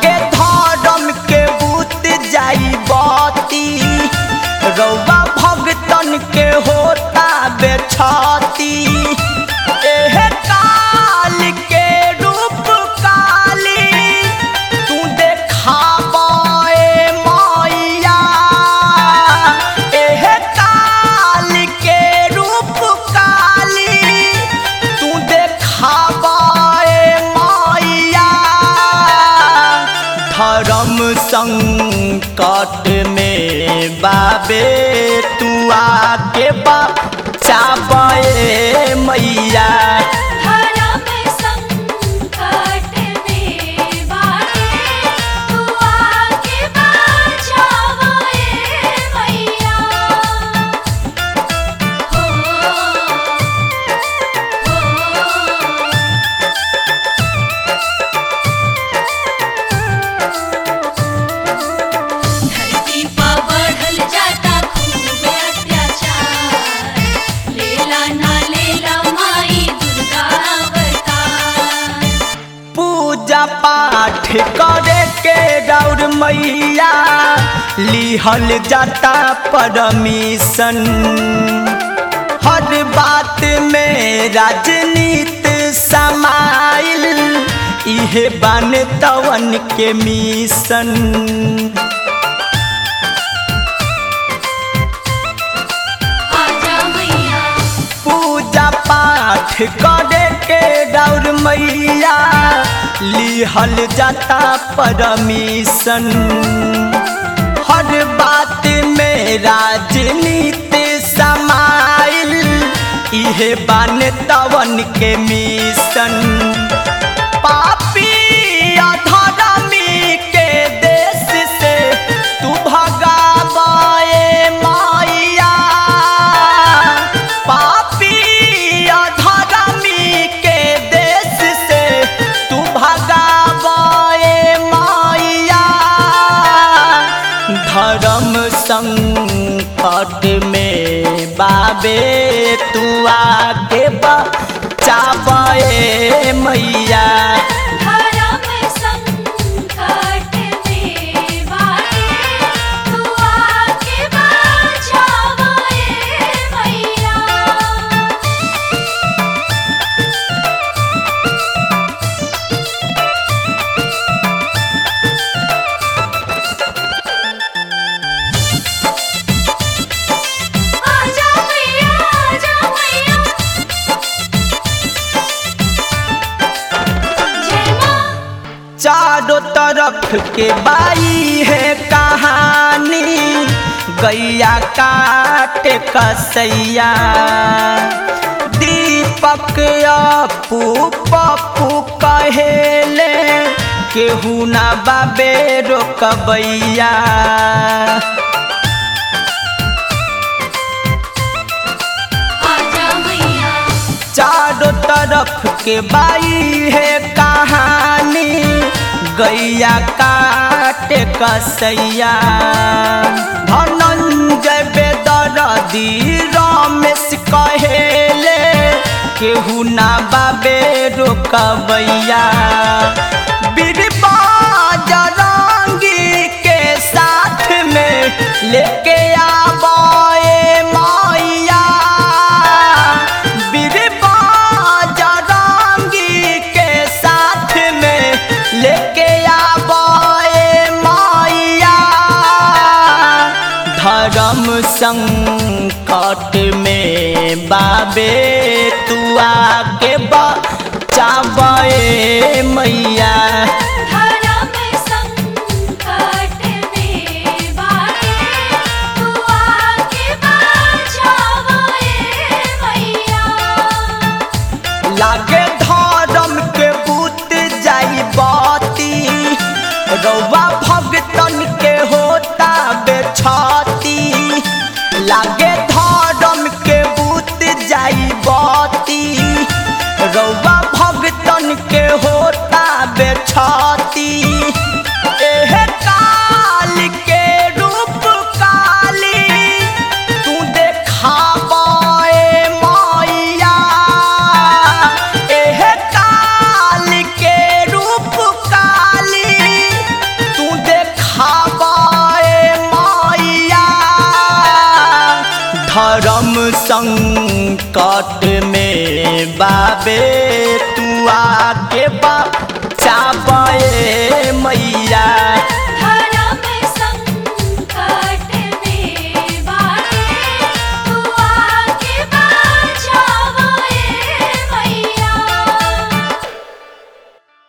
लागे धर्म के बूत जाई बती रौवा भगतन के होता बेछती एह काल के रूप काली तू देखाबे मैया एह काल के रूप काली तू देखाबे मैया धर्म संकट में बाबे तू आके बचाबे मैया धर्म संकट में बाटे तू आके बचावे मैया हो हो धरती पर बढ़ल जाता खूब अत्याचार लेला ना लेला माई दुर्गा अवतार पूजा पाठ करे के गौर मैया लिहल जाता परमिशन हर बात में राजनीति समाइल इहे बन तवन के मिशन आजा मैया पूजा पाठ करे के गौर मैया लिहल जाता परमिशन हर बात में राजनीति समाइल इहे बन तवन के मिशन पापी अधर्मी के देश से तू भगावे मैया पापी अधर्मी के देश से तू भगावे मैया धर्म संकट में बाबे तू आगे बचावे मैया धर्म संकट में बाटे तू आके बचावे मैया आजा मैया आजा मैया जय मां चारों तरफ के बाई है कहानी गैया काट कसैया दीपक अपू पप्पू कहेले केहू ना बाबे रोकबैया आजा मैया चारों तरफ के बाई है कहानी गैया काट कसैया धनंजय बेदरदी रमेश कहेले केहू ना बाबे रोकबैया बीरबा जरंगी के साथ में लेके आबे मैया बीरबा जरंगी के साथ में लेके आबे मैया धर्म संकट में बाबे तू आगे बचाबे मैया धर्म संकट में बाटे तू आके बचावे मैया लागे धर्म के बूत जाई बाती रौवा भगतन के होता बेछती लागे धर्म के बूत जाई बाती रौवा भगतन के होता बेछती एह काल के रूप काली तू देखाबे मैया एह काल के रूप काली संकट में बाबे तू आके बा